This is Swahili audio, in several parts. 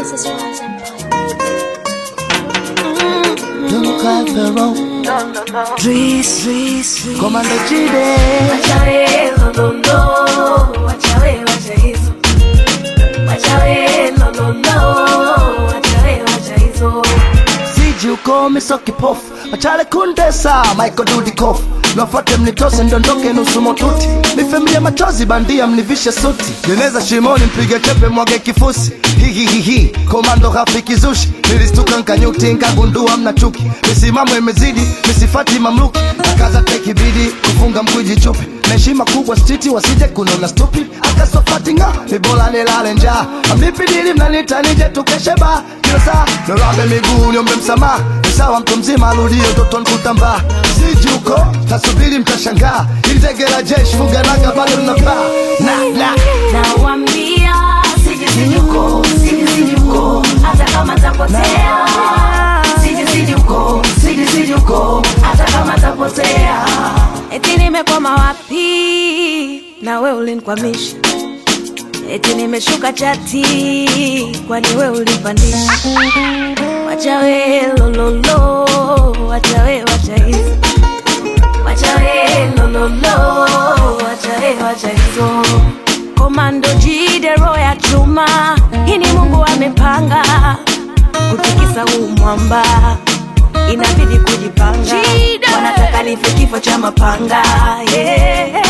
This is Rise Empire. Don't cry Pharaoh. Dris, Dris, Komando Chide. Wachawe lololo, wachawe wacha hizo. Wachawe lololo, wachawe wacha hizo. Siji ukome so kipofu machale kundesa Michael Dudikoff Niwafuate mnitose ndondoke nusu motuti Nifemilie machozi bandia mnivishe suti Neneza shimoni mpige chepe mwage kifusi Hihihihi komando rafiki zushi Nilistuka nkanyuti nkagundua mna chuki Misimamo imezidi misifati mamluki Nakaza teki bidi kufunga mkwiji chupi na heshima kubwa stiti wasije kunona stupid akasofati nga ni bora nilale njaa amnipidili mnanita nije tukeshe ba kila saa nirambe miguu niombe msamaha ni sawa mtu mzima arudie utoto nkutambaa siji uko tasubiri mtashangaa ilitegela jeshi fuganaga bado linapaa na na Nawambia siji siji uko, siji siji uko, hata kama tapotea. Siji siji uko, siji siji uko, hata kama tapotea. Eti nimekwama wapi na we ulinikwamisha, eti nimeshuka chati kwani we ulinipandisha. Wacha we lololo, wacha we wacha hizo, wacha we lololo, wacha we wacha hizo. Komando jidero ya chuma, hii ni Mungu amepanga kutikisa huu mwamba, inabidi kujipanga. Wanataka nife kifo cha mapanga yeah.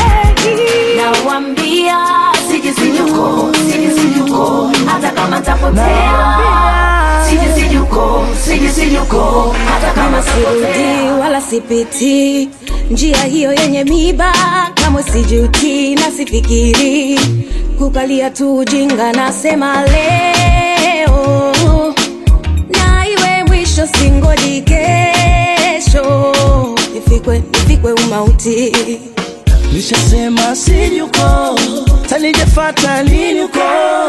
Nawambia siji sijuko, siji sijuko, hata kama tapotea. Siji sijuko, siji sijuko, hata kama tapotea. sirudi wala sipiti njia hiyo yenye miba kamwe sijuti na sifikiri kukalia tu ujinga nasema leo na iwe mwisho singoji kesho nifikwe nifikwe umauti Nishasema siji uko tanijefata lini uko